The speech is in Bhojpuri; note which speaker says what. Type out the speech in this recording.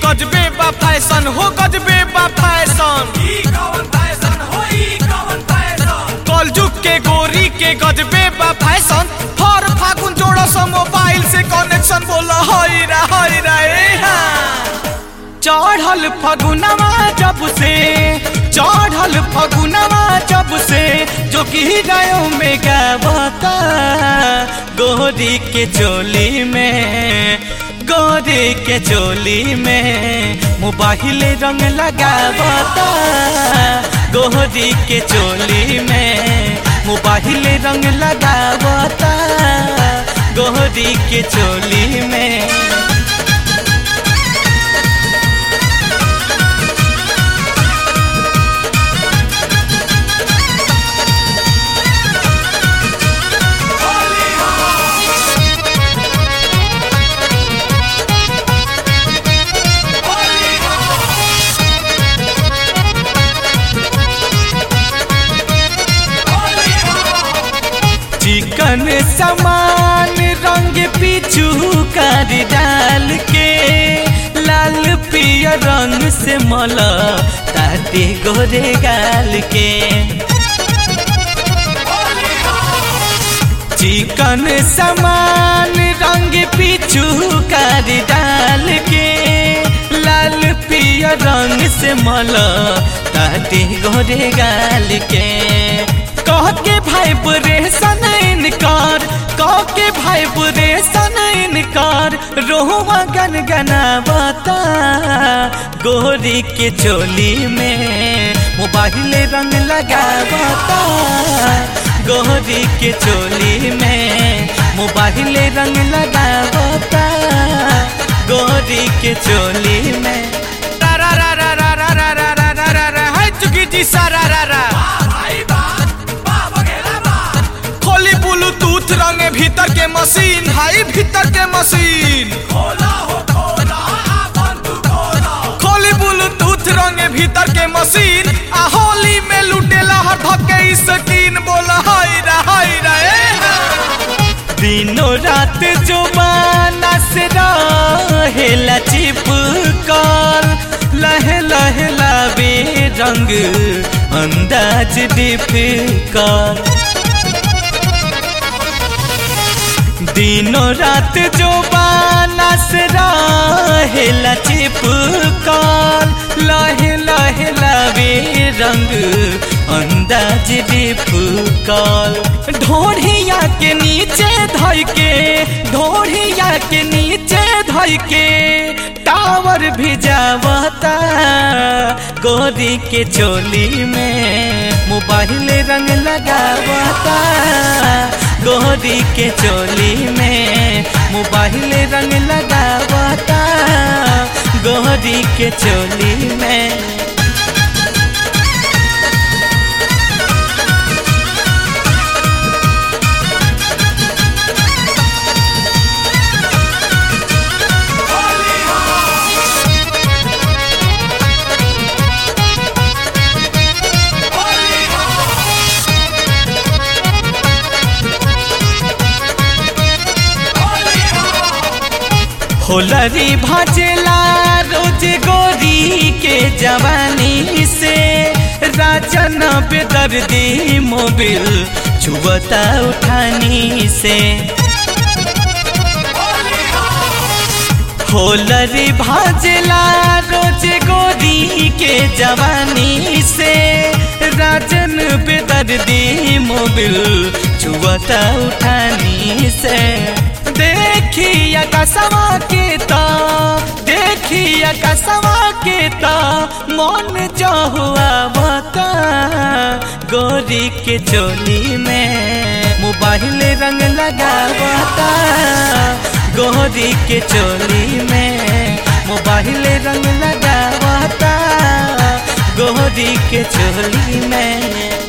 Speaker 1: गजबे बा फैशन हो गजबे बा फैशन कलजुग के गोरी के गजबे बा फैशन हर फागुन जोड़ो सो मोबाइल से कनेक्शन बोला हई रा हई रा ए हाँ। चढ़ल फगुनवा जब से चढ़ल फगुनवा जब से जो कि गायों में गावता गोरी के चोली में गोरी के चोली में मोबाइल रंग लगावता गोरी के चोली में मोबाइल रंग लगावता गोरी के चोली में चिकन समान रंग पीछू कर डाल के लाल पियर रंग से मला ताते गोरे गाल के चिकन समान रंग पीछू कर डाल के लाल पियर रंग से मला ताते गोरे गाल के कह के भाई परेशान इनकार कह के भाई परेशान इनकार रोहुआ गन गनावता गोरी के चोली में मोबाइल रंग लगावता गोरी के चोली में मोबाइल रंग लगावता गोरी के चोली में रा रा रा रा रा रा रा रा रा रा रा रा है चुकी जी सारा रा रा खोली ब्लूटूथ रंगे भीतर के मशीन हाई भीतर के मशीन खोली ब्लूटूथ रंगे भीतर के मशीन आ होली में लुटेला हर धके स्किन बोला हाय रा हाय रा ए हा। दिनों रात जो माना से रहेला चिपकल लहे लहे लावे रंग अंदाज डिफिकल दिनों रात जो बानस रहेला चिपकल लहे लहे लावे रंग अंदाज डिफकल ढोढ़िया के नीचे धइ के ढोढ़िया के नीचे धइ के टावर भी जावता गोरी के चोली में मोबाइल रंग लगावता गोरी के चोली में मोबाइल रंग लगावता गोरी के चोली में होलरी भजला रोज गोरी के जवानी से राजन बेदर्दी मोबिल छुबता उठानी से होलरी भजला रोज गोरी के जवानी से राजन बेदर्दी मोबिल छुबता उठानी से देखिया कसवा के ता देखिया कसवा के ता मन जो हुआ बता गोरी के चोली में मोबाइल रंग लगावता गोरी के चोली में मोबाइल रंग लगावता गोरी के चोली में